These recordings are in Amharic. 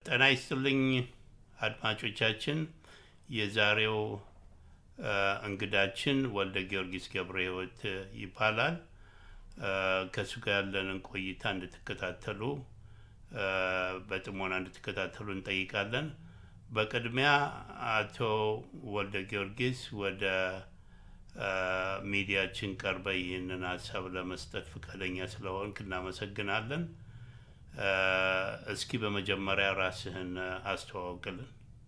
ጤና ይስጥልኝ አድማጮቻችን። የዛሬው እንግዳችን ወልደ ጊዮርጊስ ገብረ ሕይወት ይባላል። ከእሱ ጋር ያለንን ቆይታ እንድትከታተሉ በጥሞና እንድትከታተሉ እንጠይቃለን። በቅድሚያ አቶ ወልደ ጊዮርጊስ ወደ ሚዲያችን ቀርበ ይህንን ሀሳብ ለመስጠት ፈቃደኛ ስለሆንክ እናመሰግናለን። እስኪ በመጀመሪያ ራስህን አስተዋውቅልን።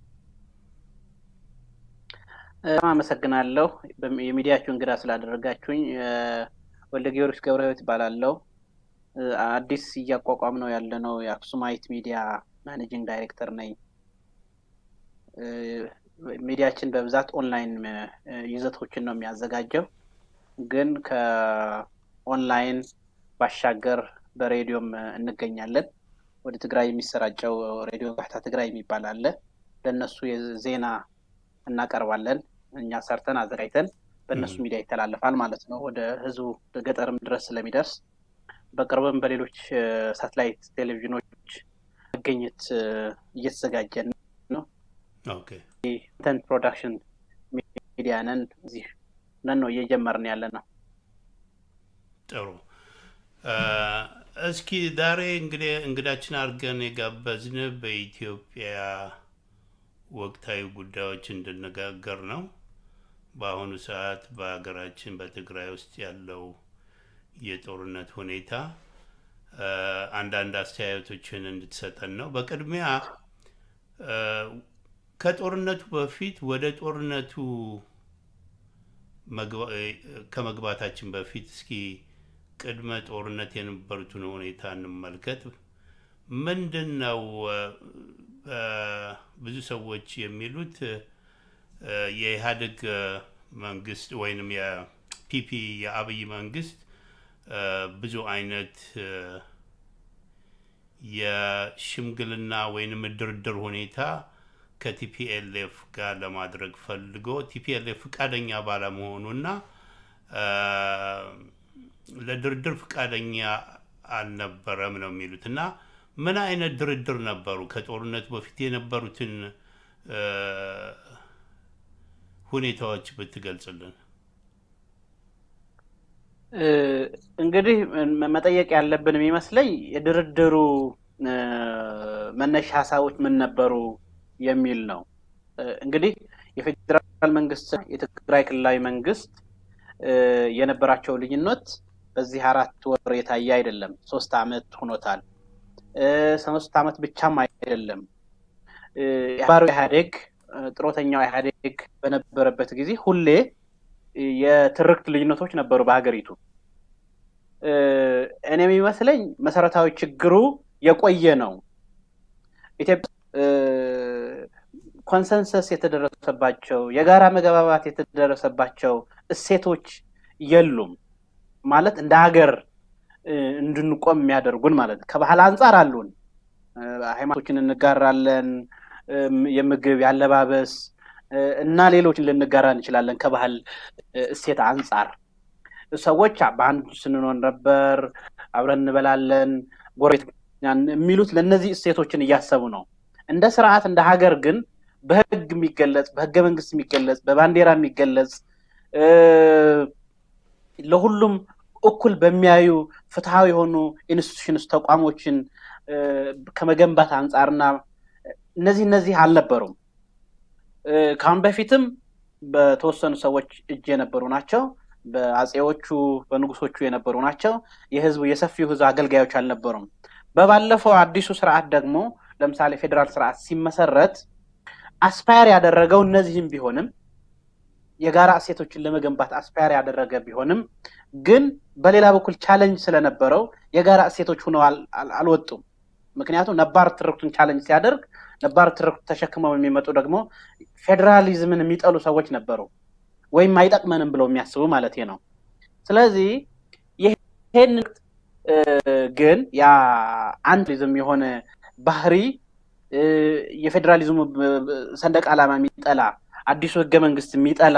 አመሰግናለሁ የሚዲያችሁ እንግዳ ስላደረጋችሁኝ። ወልደ ጊዮርጊስ ገብረ ሕይወት ይባላለሁ። አዲስ እያቋቋም ነው ያለ ነው የአክሱማይት ሚዲያ ማኔጂንግ ዳይሬክተር ነኝ። ሚዲያችን በብዛት ኦንላይን ይዘቶችን ነው የሚያዘጋጀው፣ ግን ከኦንላይን ባሻገር በሬዲዮም እንገኛለን። ወደ ትግራይ የሚሰራጨው ሬዲዮ ጋሕታ ትግራይ የሚባል አለ። ለእነሱ ዜና እናቀርባለን። እኛ ሰርተን አዘጋጅተን በእነሱ ሚዲያ ይተላለፋል ማለት ነው። ወደ ህዝቡ ገጠርም ድረስ ስለሚደርስ በቅርብም በሌሎች ሳተላይት ቴሌቪዥኖች መገኘት እየተዘጋጀን ነው። ኮንተንት ፕሮዳክሽን ሚዲያ ነን። እዚህ ነን ነው እየጀመርን ያለ ነው። ጥሩ። እስኪ ዛሬ እንግዲህ እንግዳችን አድርገን የጋበዝን በኢትዮጵያ ወቅታዊ ጉዳዮች እንድነጋገር ነው። በአሁኑ ሰዓት በሀገራችን በትግራይ ውስጥ ያለው የጦርነት ሁኔታ አንዳንድ አስተያየቶችን እንድትሰጠን ነው። በቅድሚያ ከጦርነቱ በፊት ወደ ጦርነቱ ከመግባታችን በፊት እስኪ ቅድመ ጦርነት የነበሩትን ሁኔታ እንመልከት። ምንድን ነው ብዙ ሰዎች የሚሉት የኢህአዴግ መንግስት ወይንም የፒፒ የአብይ መንግስት ብዙ አይነት የሽምግልና ወይንም ድርድር ሁኔታ ከቲፒኤልኤፍ ጋር ለማድረግ ፈልጎ ቲፒኤልኤፍ ፈቃደኛ ባለመሆኑና ለድርድር ፈቃደኛ አልነበረም ነው የሚሉት እና ምን አይነት ድርድር ነበሩ? ከጦርነቱ በፊት የነበሩትን ሁኔታዎች ብትገልጽልን። እንግዲህ መጠየቅ ያለብን የሚመስለኝ የድርድሩ መነሻ ሀሳቦች ምን ነበሩ የሚል ነው። እንግዲህ የፌዴራል መንግስት የትግራይ ክልላዊ መንግስት የነበራቸው ልዩነት በዚህ አራት ወር የታየ አይደለም። ሶስት አመት ሆኖታል። ሶስት አመት ብቻም አይደለም። ባሩ ኢህአዴግ ጥሮተኛው ኢህአዴግ በነበረበት ጊዜ ሁሌ የትርክት ልዩነቶች ነበሩ በሀገሪቱ። እኔ የሚመስለኝ መሰረታዊ ችግሩ የቆየ ነው። ኢትዮጵያ ኮንሰንሰስ የተደረሰባቸው የጋራ መግባባት የተደረሰባቸው እሴቶች የሉም። ማለት እንደ ሀገር እንድንቆም የሚያደርጉን ማለት ነው። ከባህል አንጻር አሉን። ሃይማኖቶችን እንጋራለን። የምግብ፣ የአለባበስ እና ሌሎችን ልንጋራ እንችላለን። ከባህል እሴት አንጻር ሰዎች በአንድ ስንኖር ነበር፣ አብረን እንበላለን፣ ጎረቤት የሚሉት ለእነዚህ እሴቶችን እያሰቡ ነው። እንደ ስርዓት እንደ ሀገር ግን በህግ የሚገለጽ በህገ መንግስት የሚገለጽ በባንዲራ የሚገለጽ ለሁሉም እኩል በሚያዩ ፍትሐዊ የሆኑ ኢንስቲቱሽንስ ተቋሞችን ከመገንባት አንጻርና እነዚህ እነዚህ አልነበሩም። ከአሁን በፊትም በተወሰኑ ሰዎች እጅ የነበሩ ናቸው። በአጼዎቹ በንጉሶቹ የነበሩ ናቸው። የህዝቡ የሰፊው ህዝብ አገልጋዮች አልነበሩም። በባለፈው አዲሱ ስርዓት ደግሞ ለምሳሌ ፌዴራል ስርዓት ሲመሰረት አስፓየር ያደረገው እነዚህም ቢሆንም የጋራ እሴቶችን ለመገንባት አስፓየር ያደረገ ቢሆንም ግን በሌላ በኩል ቻለንጅ ስለነበረው የጋራ እሴቶች ሆነው አልወጡም። ምክንያቱም ነባር ትርክቱን ቻለንጅ ሲያደርግ ነባር ትርክቱ ተሸክመው የሚመጡ ደግሞ ፌዴራሊዝምን የሚጠሉ ሰዎች ነበሩ፣ ወይም አይጠቅመንም ብለው የሚያስቡ ማለት ነው። ስለዚህ ይሄን ግን ያ አንድሊዝም የሆነ ባህሪ የፌዴራሊዝሙ ሰንደቅ ዓላማ የሚጠላ አዲሱ ህገ መንግስት የሚጠላ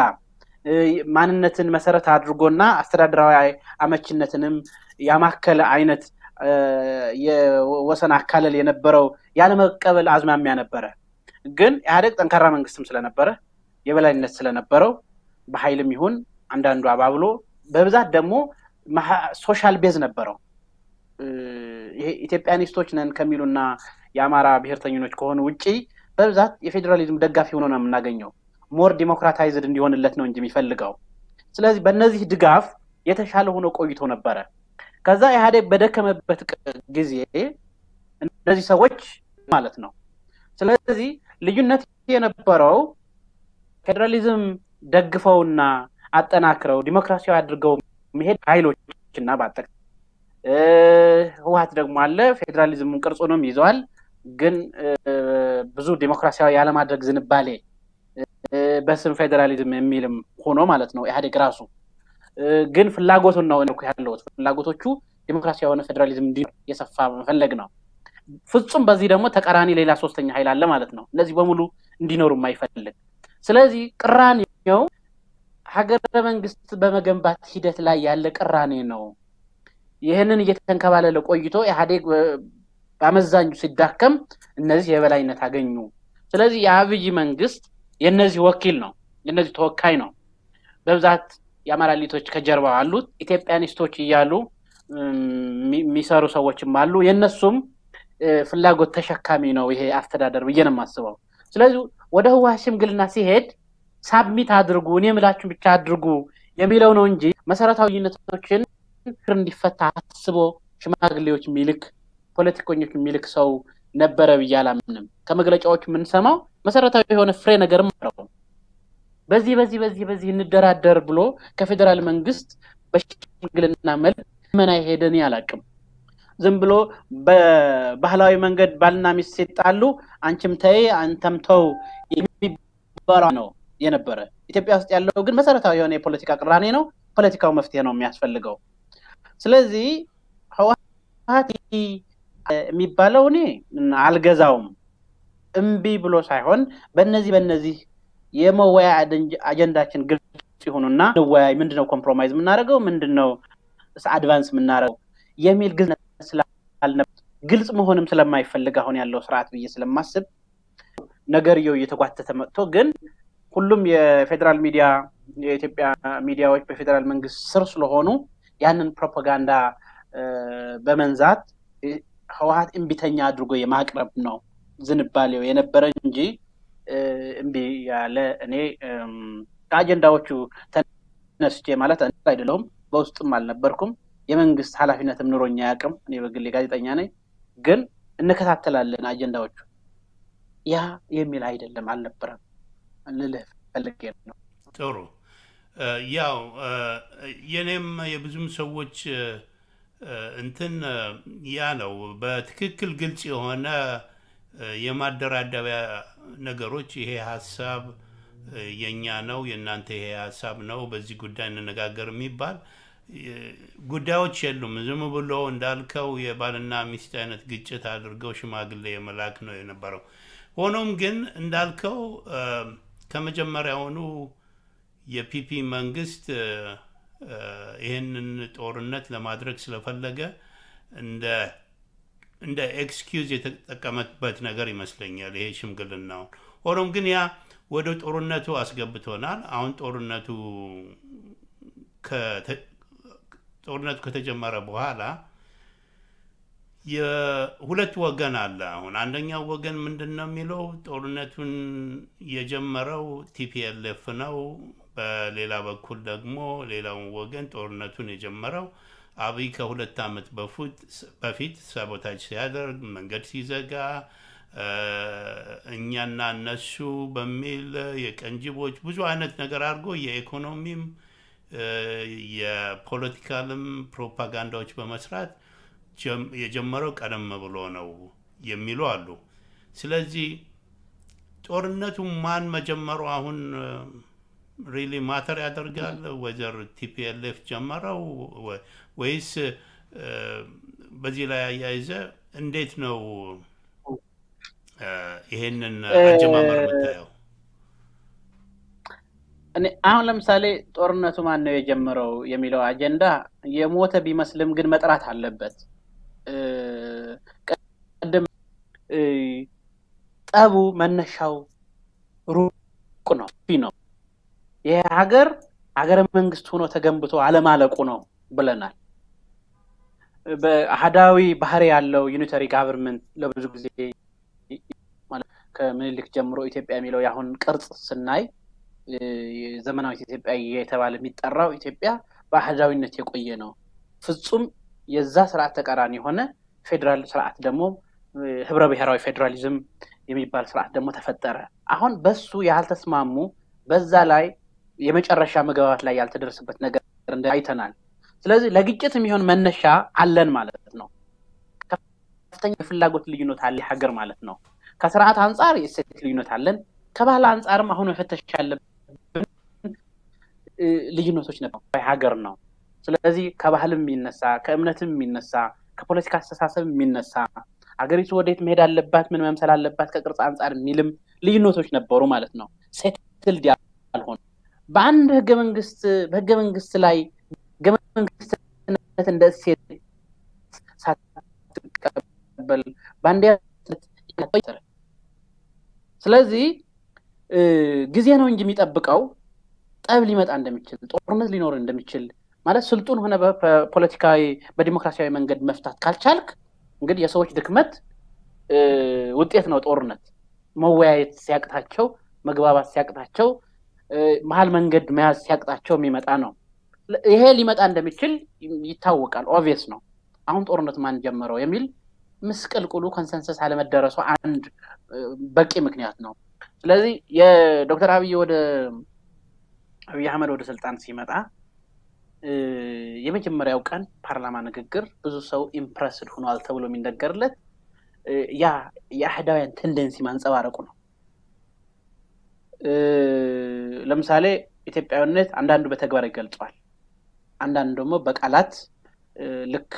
ማንነትን መሰረት አድርጎና አስተዳደራዊ አመችነትንም ያማከለ አይነት የወሰን አካለል የነበረው ያለመቀበል አዝማሚያ ነበረ። ግን ኢህአዴግ ጠንካራ መንግስትም ስለነበረ የበላይነት ስለነበረው በኃይልም ይሁን አንዳንዱ አባብሎ በብዛት ደግሞ ሶሻል ቤዝ ነበረው። ይሄ ኢትዮጵያኒስቶች ነን ከሚሉና የአማራ ብሔርተኞች ከሆኑ ውጪ በብዛት የፌዴራሊዝም ደጋፊ ሆኖ ነው የምናገኘው። ሞር ዲሞክራታይዝድ እንዲሆንለት ነው እንጂ የሚፈልገው። ስለዚህ በእነዚህ ድጋፍ የተሻለ ሆኖ ቆይቶ ነበረ። ከዛ ኢህአዴግ በደከመበት ጊዜ እነዚህ ሰዎች ማለት ነው። ስለዚህ ልዩነት የነበረው ፌዴራሊዝም ደግፈውና አጠናክረው ዲሞክራሲያዊ አድርገው መሄድ ኃይሎች እና በአጠቃላይ ህወሀት ደግሞ አለ ፌዴራሊዝሙን ቅርጹንም ይዘዋል። ግን ብዙ ዲሞክራሲያዊ ያለማድረግ ዝንባሌ በስም ፌዴራሊዝም የሚልም ሆኖ ማለት ነው ኢህአዴግ ራሱ ግን ፍላጎቱን ነው ያለውት ፍላጎቶቹ ዲሞክራሲያዊ የሆነ ፌዴራሊዝም እንዲኖር የሰፋ መፈለግ ነው። ፍጹም በዚህ ደግሞ ተቃራኒ ሌላ ሶስተኛ ኃይል አለ ማለት ነው። እነዚህ በሙሉ እንዲኖሩ የማይፈልግ ስለዚህ ቅራኔው ሀገረ መንግስት በመገንባት ሂደት ላይ ያለ ቅራኔ ነው። ይህንን እየተንከባለለ ቆይቶ ኢህአዴግ በአመዛኙ ሲዳከም እነዚህ የበላይነት አገኙ። ስለዚህ የአብይ መንግስት የእነዚህ ወኪል ነው፣ የእነዚህ ተወካይ ነው። በብዛት የአማራ ሊቶች ከጀርባው አሉት። ኢትዮጵያኒስቶች እያሉ የሚሰሩ ሰዎችም አሉ። የእነሱም ፍላጎት ተሸካሚ ነው ይሄ አስተዳደር ብዬ ነው የማስበው። ስለዚህ ወደ ህወሓት ሽምግልና ሲሄድ ሳብሚት አድርጉ፣ እኔ የምላችሁን ብቻ አድርጉ የሚለው ነው እንጂ መሰረታዊ ልዩነቶችን እንዲፈታ አስቦ ሽማግሌዎች የሚልክ ፖለቲከኞች የሚልክ ሰው ነበረ ብዬ አላምንም። ከመግለጫዎች የምንሰማው መሰረታዊ የሆነ ፍሬ ነገርም ነው። በዚህ በዚህ በዚህ በዚህ እንደራደር ብሎ ከፌዴራል መንግስት በሽምግልና መልክ መና ሄደን አላውቅም። ዝም ብሎ በባህላዊ መንገድ ባልና ሚስት ሲጣሉ አንቺም ተይ አንተም ተው የሚባለው ነው የነበረ። ኢትዮጵያ ውስጥ ያለው ግን መሰረታዊ የሆነ የፖለቲካ ቅራኔ ነው። ፖለቲካው መፍትሄ ነው የሚያስፈልገው። ስለዚህ ህወሓት የሚባለው እኔ አልገዛውም። እምቢ ብሎ ሳይሆን በእነዚህ በእነዚህ የመወያ አጀንዳችን ግልጽ ይሁኑና እንወያይ። ምንድነው ኮምፕሮማይዝ የምናደርገው? ምንድነው አድቫንስ የምናደርገው የሚል ግልጽ ስላልነበር ግልጽ መሆንም ስለማይፈልግ አሁን ያለው ስርዓት ብዬ ስለማስብ ነገርየው እየተጓተተ መጥቶ ግን ሁሉም የፌዴራል ሚዲያ የኢትዮጵያ ሚዲያዎች በፌዴራል መንግስት ስር ስለሆኑ ያንን ፕሮፓጋንዳ በመንዛት ህወሓት እምቢተኛ አድርጎ የማቅረብ ነው ዝንባሌው የነበረ እንጂ እምቢ ያለ እኔ ከአጀንዳዎቹ ተነስቼ ማለት አይደለሁም። በውስጥም አልነበርኩም። የመንግስት ኃላፊነትም ኑሮኛ አያውቅም። እኔ በግሌ ጋዜጠኛ ነኝ። ግን እንከታተላለን አጀንዳዎቹ ያ የሚል አይደለም አልነበረም ልልህ ፈልጌ ነው። ጥሩ ያው የኔም የብዙም ሰዎች እንትን ያ ነው። በትክክል ግልጽ የሆነ የማደራደሪያ ነገሮች ይሄ ሀሳብ የእኛ ነው፣ የእናንተ ይሄ ሀሳብ ነው፣ በዚህ ጉዳይ እንነጋገር የሚባል ጉዳዮች የሉም። ዝም ብሎ እንዳልከው የባልና ሚስት አይነት ግጭት አድርገው ሽማግሌ የመላክ ነው የነበረው። ሆኖም ግን እንዳልከው ከመጀመሪያውኑ የፒፒ መንግስት ይህንን ጦርነት ለማድረግ ስለፈለገ እንደ እንደ ኤክስኪውዝ የተጠቀመበት ነገር ይመስለኛል ይሄ ሽምግልናውን። ሆኖም ግን ያ ወደ ጦርነቱ አስገብቶናል። አሁን ጦርነቱ ጦርነቱ ከተጀመረ በኋላ የሁለት ወገን አለ። አሁን አንደኛው ወገን ምንድን ነው የሚለው ጦርነቱን የጀመረው ቲፒኤልኤፍ ነው። በሌላ በኩል ደግሞ ሌላውን ወገን ጦርነቱን የጀመረው አብይ ከሁለት ዓመት በፊት ሳቦታጅ ሲያደርግ መንገድ ሲዘጋ እኛና እነሱ በሚል የቀንጅቦች ብዙ አይነት ነገር አድርጎ የኢኮኖሚም የፖለቲካልም ፕሮፓጋንዳዎች በመስራት የጀመረው ቀደም ብሎ ነው የሚሉ አሉ። ስለዚህ ጦርነቱ ማን መጀመሩ አሁን ሪሊ ማተር ያደርጋል? ወይዘር ቲፒኤልኤፍ ጀመረው ወይስ በዚህ ላይ አያይዘ እንዴት ነው ይሄንን አጀማመር የምታየው? አሁን ለምሳሌ ጦርነቱ ማን ነው የጀመረው የሚለው አጀንዳ የሞተ ቢመስልም ግን መጥራት አለበት። ቀደም ጠቡ መነሻው ሩቅ ነው ነው ይህ ሀገር ሀገረ መንግስት ሆኖ ተገንብቶ አለማለቁ ነው ብለናል። በአህዳዊ ባህሪ ያለው ዩኒተሪ ጋቨርንመንት ለብዙ ጊዜ ከምኒልክ ጀምሮ ኢትዮጵያ የሚለው የአሁን ቅርጽ ስናይ ዘመናዊት ኢትዮጵያ የተባለ የሚጠራው ኢትዮጵያ በአህዳዊነት የቆየ ነው። ፍጹም የዛ ስርዓት ተቃራኒ የሆነ ፌዴራል ስርዓት ደግሞ ህብረ ብሔራዊ ፌዴራሊዝም የሚባል ስርዓት ደግሞ ተፈጠረ። አሁን በሱ ያልተስማሙ በዛ ላይ የመጨረሻ መግባባት ላይ ያልተደረሰበት ነገር አይተናል። ስለዚህ ለግጭት የሚሆን መነሻ አለን ማለት ነው። ከፍተኛ የፍላጎት ልዩነት አለ ሀገር ማለት ነው። ከስርዓት አንጻር የሴት ልዩነት አለን። ከባህል አንጻርም አሁን መፈተሽ ያለብን ልዩነቶች ነበር ሀገር ነው። ስለዚህ ከባህልም የሚነሳ ከእምነትም የሚነሳ ከፖለቲካ አስተሳሰብ የሚነሳ ሀገሪቱ ወዴት መሄድ አለባት፣ ምን መምሰል አለባት ከቅርጽ አንጻር የሚልም ልዩነቶች ነበሩ ማለት ነው። ሴትልድ ያልሆኑ በአንድ ህገ መንግስት በህገ መንግስት ላይ ህገ መንግስትነት እንደ እሴት ሳትቀበል በአንድ ስለዚህ ጊዜ ነው እንጂ የሚጠብቀው ጠብ ሊመጣ እንደሚችል ጦርነት ሊኖር እንደሚችል ማለት ስልጡን ሆነ በፖለቲካዊ በዲሞክራሲያዊ መንገድ መፍታት ካልቻልክ እንግዲህ የሰዎች ድክመት ውጤት ነው ጦርነት። መወያየት ሲያቅታቸው፣ መግባባት ሲያቅታቸው፣ መሀል መንገድ መያዝ ሲያቅታቸው የሚመጣ ነው። ይሄ ሊመጣ እንደሚችል ይታወቃል። ኦቪየስ ነው። አሁን ጦርነት ማን ጀመረው የሚል ምስቅልቅሉ ኮንሰንሰስ አለመደረሱ አንድ በቂ ምክንያት ነው። ስለዚህ የዶክተር አብይ ወደ አብይ አህመድ ወደ ስልጣን ሲመጣ የመጀመሪያው ቀን ፓርላማ ንግግር ብዙ ሰው ኢምፕረስድ ሆኗል ተብሎ የሚነገርለት ያ የአህዳውያን ቴንደንሲ ማንጸባረቁ ነው። ለምሳሌ ኢትዮጵያዊነት አንዳንዱ በተግባር ይገልጸዋል፣ አንዳንዱ ደግሞ በቃላት ልክ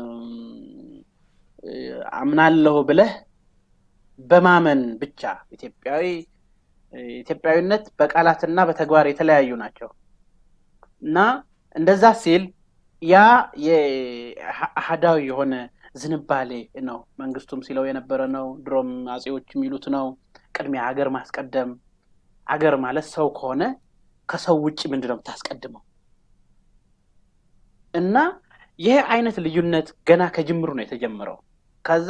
አምናለሁ ብለህ በማመን ብቻ ኢትዮጵያዊ ኢትዮጵያዊነት በቃላትና በተግባር የተለያዩ ናቸው እና እንደዛ ሲል ያ የአህዳዊ የሆነ ዝንባሌ ነው። መንግስቱም ሲለው የነበረ ነው። ድሮም አጼዎች የሚሉት ነው። ቅድሚያ ሀገር ማስቀደም። ሀገር ማለት ሰው ከሆነ ከሰው ውጭ ምንድን ነው የምታስቀድመው? እና ይህ አይነት ልዩነት ገና ከጅምሩ ነው የተጀመረው። ከዛ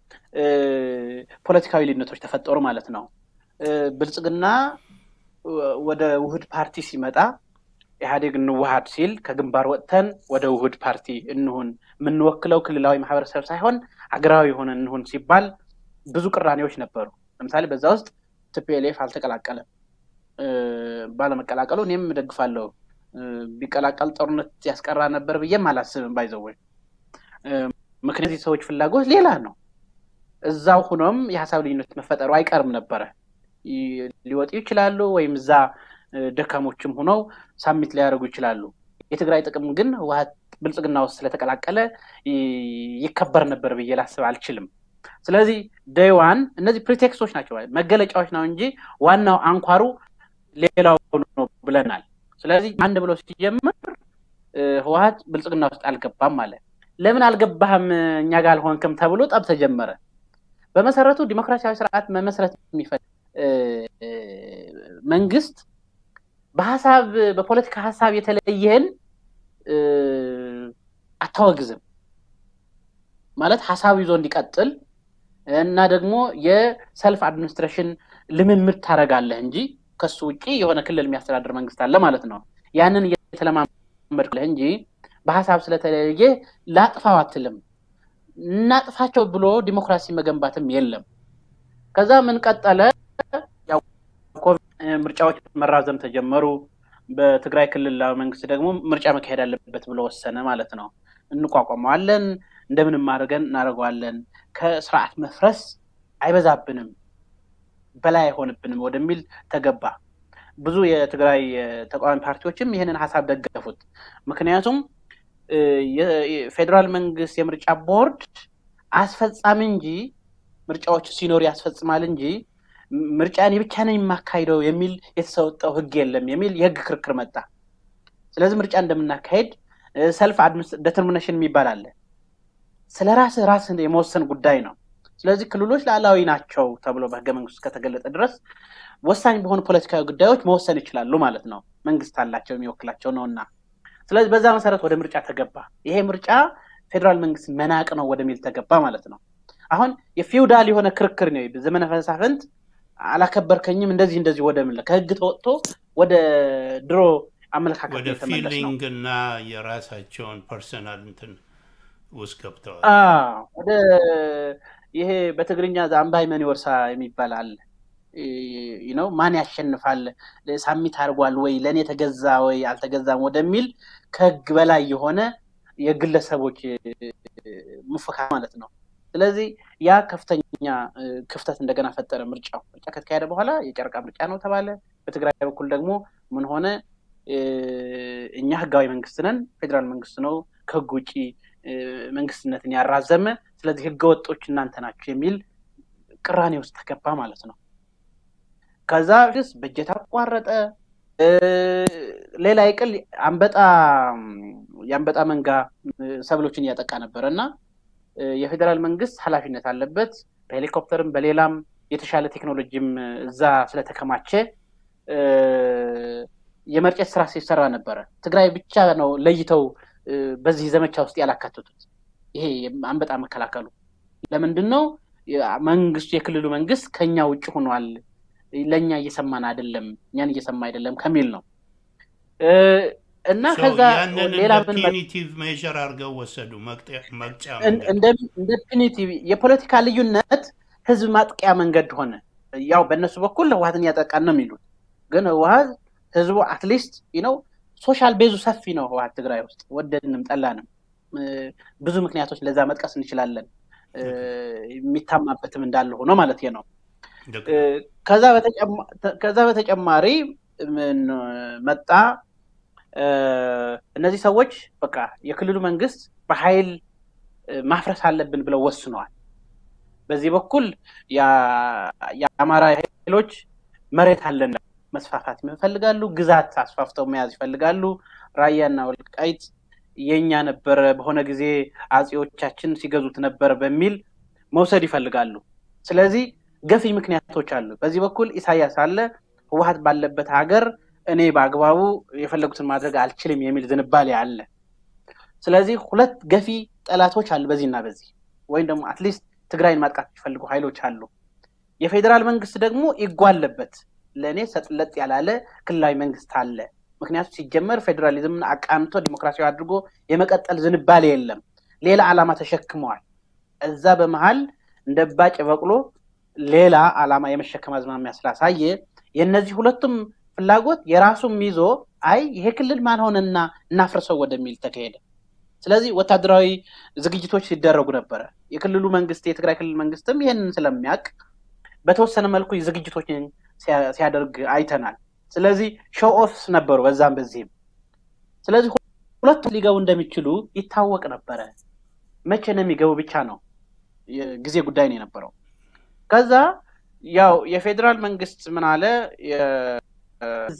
ፖለቲካዊ ልዩነቶች ተፈጠሩ ማለት ነው። ብልጽግና ወደ ውህድ ፓርቲ ሲመጣ ኢህአዴግ እንዋሃድ ሲል ከግንባር ወጥተን ወደ ውህድ ፓርቲ እንሁን፣ የምንወክለው ክልላዊ ማህበረሰብ ሳይሆን አገራዊ የሆነ እንሁን ሲባል ብዙ ቅራኔዎች ነበሩ። ለምሳሌ በዛ ውስጥ ቲፒኤልኤፍ አልተቀላቀለም። ባለመቀላቀሉ እኔም እደግፋለሁ። ቢቀላቀል ጦርነት ያስቀራ ነበር ብዬም አላስብም። ባይዘወይ ምክንያት የሰዎች ፍላጎት ሌላ ነው። እዛው ሁኖም የሀሳብ ልዩነት መፈጠሩ አይቀርም ነበረ። ሊወጡ ይችላሉ ወይም እዛ ደካሞችም ሆነው ሳሚት ሊያደርጉ ይችላሉ። የትግራይ ጥቅም ግን ህወሓት ብልጽግና ውስጥ ስለተቀላቀለ ይከበር ነበር ብዬ ላስብ አልችልም። ስለዚህ ደይዋን እነዚህ ፕሪቴክስቶች ናቸው፣ መገለጫዎች ነው እንጂ ዋናው አንኳሩ ሌላው ነው ብለናል። ስለዚህ አንድ ብሎ ሲጀምር ህወሓት ብልጽግና ውስጥ አልገባም ማለት ለምን አልገባህም እኛ ጋር አልሆንክም ተብሎ ጠብ ተጀመረ። በመሰረቱ ዲሞክራሲያዊ ስርዓት መመስረት የሚፈልግ መንግስት በሀሳብ በፖለቲካ ሀሳብ የተለየህን አታወግዝም ማለት ሀሳብ ይዞ እንዲቀጥል እና ደግሞ የሰልፍ አድሚኒስትሬሽን ልምምድ ታደርጋለህ እንጂ ከሱ ውጭ የሆነ ክልል የሚያስተዳድር መንግስት አለ ማለት ነው። ያንን እየተለማመድለህ እንጂ በሀሳብ ስለተለየ ላጥፋው አትልም። እናጥፋቸው ብሎ ዲሞክራሲ መገንባትም የለም። ከዛ ምን ቀጠለ? ምርጫዎች መራዘም ተጀመሩ። በትግራይ ክልላዊ መንግስት ደግሞ ምርጫ መካሄድ አለበት ብሎ ወሰነ ማለት ነው። እንቋቋመዋለን፣ እንደምንም አድርገን እናደርገዋለን፣ ከስርዓት መፍረስ አይበዛብንም፣ በላይ አይሆንብንም ወደሚል ተገባ። ብዙ የትግራይ ተቃዋሚ ፓርቲዎችም ይህንን ሀሳብ ደገፉት። ምክንያቱም የፌዴራል መንግስት የምርጫ ቦርድ አስፈጻሚ እንጂ ምርጫዎች ሲኖር ያስፈጽማል እንጂ ምርጫ እኔ ብቻ ነኝ የማካሂደው የሚል የተሰጠው ህግ የለም የሚል የህግ ክርክር መጣ። ስለዚህ ምርጫ እንደምናካሄድ ሰልፍ ዴተርሚኔሽን የሚባል አለ። ስለ ራስህ ራስህ የመወሰን ጉዳይ ነው። ስለዚህ ክልሎች ሉዓላዊ ናቸው ተብሎ በህገ መንግስቱ እስከተገለጠ ድረስ ወሳኝ በሆኑ ፖለቲካዊ ጉዳዮች መወሰን ይችላሉ ማለት ነው። መንግስት አላቸው የሚወክላቸው ነው እና ስለዚህ በዛ መሰረት ወደ ምርጫ ተገባ። ይሄ ምርጫ ፌዴራል መንግስት መናቅ ነው ወደሚል ተገባ ማለት ነው። አሁን የፊውዳል የሆነ ክርክር ነው። ዘመነ መሳፍንት አላከበርከኝም እንደዚህ እንደዚህ ወደ ምን ከህግ ተወጥቶ ወደ ድሮ አመለካከት ወደ የተመለስ ነው። ፊሊንግ እና የራሳቸውን ፐርሰናል እንትን ውስጥ ገብተዋል። አዎ፣ ወደ ይሄ በትግርኛ ዛምባይ መን ወርሳ የሚባል አለ ነው ማን ያሸንፋል ሳሚት አድርጓል ወይ ለእኔ ተገዛ ወይ አልተገዛም ወደሚል ከህግ በላይ የሆነ የግለሰቦች ሙፈካ ማለት ነው። ስለዚህ ያ ከፍተኛ እ፣ ክፍተት እንደገና ፈጠረ። ምርጫው ምርጫ ከተካሄደ በኋላ የጨረቃ ምርጫ ነው ተባለ። በትግራይ በኩል ደግሞ ምን ሆነ? እ፣ እኛ ህጋዊ መንግስት ነን፣ ፌዴራል መንግስት ነው ከህግ ውጭ እ፣ መንግስትነትን ያራዘመ፣ ስለዚህ ህገ ወጦች እናንተ ናቸው የሚል ቅራኔ ውስጥ ተገባ ማለት ነው። ከዛ ግስ በጀት አቋረጠ። እ፣ ሌላ ይቅል አንበጣ የአንበጣ መንጋ እ፣ ሰብሎችን እያጠቃ ነበረ እና እ፣ የፌዴራል መንግስት ኃላፊነት አለበት። በሄሊኮፕተርም በሌላም የተሻለ ቴክኖሎጂም እ፣ እዛ ስለተከማቸ እ፣ የመርጨት ስራ ሲሰራ ነበረ። ትግራይ ብቻ ነው ለይተው እ፣ በዚህ ዘመቻ ውስጥ ያላካተቱት። ይሄ አንበጣ መከላከሉ ለምንድን ነው? የ- መንግስቱ የክልሉ መንግስት ከኛ ውጭ ሆኗል፣ ለእኛ እየሰማን አይደለም፣ እኛን እየሰማ አይደለም ከሚል ነው እ፣ እና So ከዛ ያንን ሌላ እንደ ምን መ- ፒኒቲቭ ሜዥር አድርገው ወሰዱ። መቅጠ- መቅጫ እን- መንገድ እንደ እንደ ፒኒቲቭ የፖለቲካ ልዩነት ህዝብ ማጥቂያ መንገድ ሆነ። ያው በእነሱ በኩል ህወሀትን እያጠቃን ነው የሚሉት፣ ግን ህወሀት ህዝቡ አትሊስት ነው ሶሻል ቤዙ ሰፊ ነው። ህወሀት ትግራይ ውስጥ ወደድንም ጠላንም እ፣ ብዙ ምክንያቶች ለዛ መጥቀስ እንችላለን። እ፣ የሚታማበትም እንዳለ ሆኖ ማለት ነው። ልክ እ፣ ነው። ከዛ በተጨማ- ተ- ከዛ በተጨማሪ ምን መጣ? እ፣ እነዚህ ሰዎች በቃ የክልሉ መንግስት በኃይል እ፣ ማፍረስ አለብን ብለው ወስነዋል። በዚህ በኩል ያ- የአማራ ኃይሎች መሬት አለን መስፋፋት ይፈልጋሉ። ግዛት አስፋፍተው መያዝ ይፈልጋሉ። ራያና ወልቃይት የኛ ነበረ፣ በሆነ ጊዜ አጼዎቻችን ሲገዙት ነበር በሚል መውሰድ ይፈልጋሉ። ስለዚህ ገፊ ምክንያቶች አሉ። በዚህ በኩል ኢሳያስ አለ። ህወሀት ባለበት ሀገር እኔ በአግባቡ የፈለጉትን ማድረግ አልችልም የሚል ዝንባሌ አለ። ስለዚህ ሁለት ገፊ ጠላቶች አሉ በዚህና በዚህ ወይም ደግሞ አትሊስት ትግራይን ማጥቃት የሚፈልጉ ኃይሎች አሉ። የፌዴራል መንግስት ደግሞ ይጓለበት ለእኔ ሰጥለጥ ያላለ ክልላዊ መንግስት አለ። ምክንያቱም ሲጀመር ፌዴራሊዝምን አቃንቶ ዲሞክራሲያዊ አድርጎ የመቀጠል ዝንባሌ የለም። ሌላ ዓላማ ተሸክመዋል። እዛ በመሀል እንደ ባጭ በቅሎ ሌላ ዓላማ የመሸከም አዝማሚያ ስላሳየ የእነዚህ ሁለቱም ፍላጎት የራሱም ይዞ አይ ይሄ ክልል ማን ሆነና እናፍርሰው ወደሚል ተካሄደ። ስለዚህ ወታደራዊ ዝግጅቶች ሲደረጉ ነበረ። የክልሉ መንግስት የትግራይ ክልል መንግስትም ይህንን ስለሚያውቅ በተወሰነ መልኩ ዝግጅቶችን ሲያ- ሲያደርግ አይተናል። ስለዚህ ሾው ኦፍስ ነበሩ በዛም በዚህም። ስለዚህ ሁለቱም ሊገቡ እንደሚችሉ ይታወቅ ነበረ። መቼ ነው የሚገቡ ብቻ ነው የጊዜ ጉዳይ ነው የነበረው። ከዛ ያው የፌዴራል መንግስት ምን አለ የዝ